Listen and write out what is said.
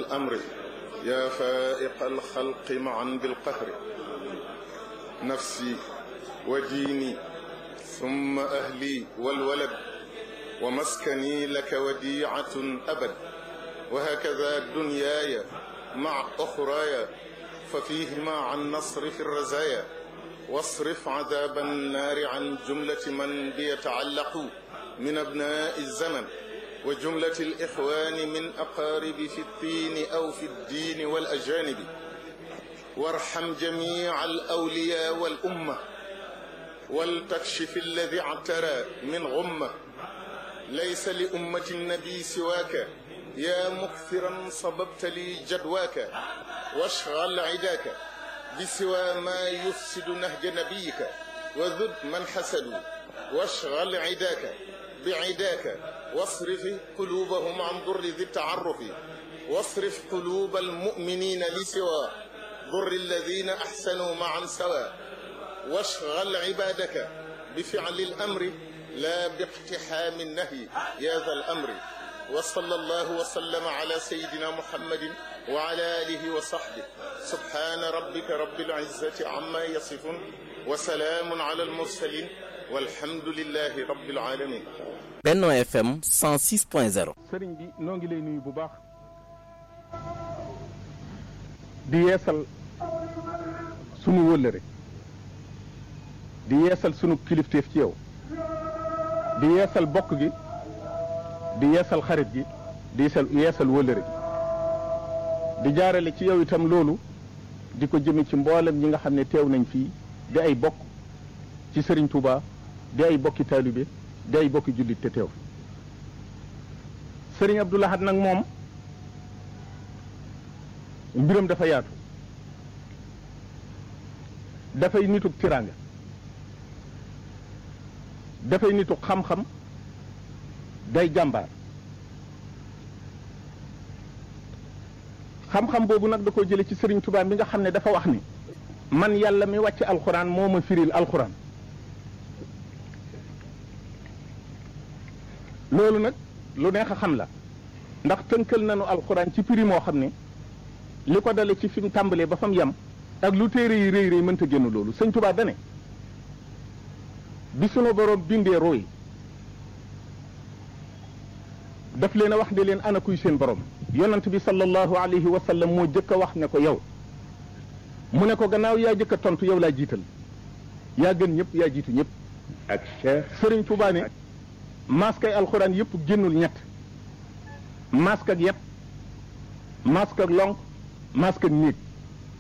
الأمر يا فائق الخلق معا بالقهر نفسي وديني ثم أهلي والولد ومسكني لك وديعة أبد وهكذا دنياي مع أخراي ففيهما عن نصرف الرزايا واصرف عذاب النار عن جملة من بيتعلق من أبناء الزمن وجملة الإخوان من أقارب في الدين أو في الدين والأجانب وارحم جميع الأولياء والأمة ولتكشف الذي اعترى من غمة ليس لأمة النبي سواك يا مكثرا صببت لي جدواك واشغل عداك بسوى ما يفسد نهج نبيك وذد من حسدوا واشغل عداك بعداك واصرف قلوبهم عن ضر ذي التعرف واصرف قلوب المؤمنين لسوى ضر الذين أحسنوا معا سوا واشغل عبادك بفعل الأمر لا باقتحام النهي يا ذا الأمر وصلى الله وسلم على سيدنا محمد وعلى آله وصحبه سبحان ربك رب العزة عما يصفون وسلام على المرسلين والحمد لله رب العالمين Benno FM 106.0 sëriñ bi noo ngi lay nuyu bu baax di yeesal sunu wëllëre di yeesal sunu kilifteef ci yow di yeesal bokk gi di yeesal xarit gi di yeesal yeesal wëllëre gi di jaarale ci yow itam loolu di ko jëme ci mboolem ñi nga xam ne teew nañ fii di ay bokk ci sëriñ Touba di ay bokki taalibe di ay bokki jullit te teew sëriñ Abdou Lahad nag moom mbiram dafa yaatu dafay nituk tiraanga dafay nituk xam-xam day jàmbaar xam-xam boobu nag da ko jële ci sëriñ Tuubaa mi nga xam ne dafa wax ni man yàlla mi wàcc alxuraan moo ma firil alxuraan loolu nag lu neex a xam la ndax tënkal nañu alxuraan ci prix moo xam ne li ko dale ci fi mu tàmbalee ba fa mu yem ak lu téere yi rëy rëy mënta génn loolu sëñ Tuubaa dane bi sunu boroom bindee rooy daf leen a wax ne leen ana kuy seen borom yonant bi sallallahu alayhi wa sallam moo jëkk a wax ne ko yow mu ne ko gannaaw yaa jëkk a tontu yow laa jiital yaa gën ñëpp yaa jiitu ñëpp ak Cheikh sëriñ Tuubaa ne maskay alxuraan yëpp génnul ñett mask ak yet mask ak lonk mask ak néeg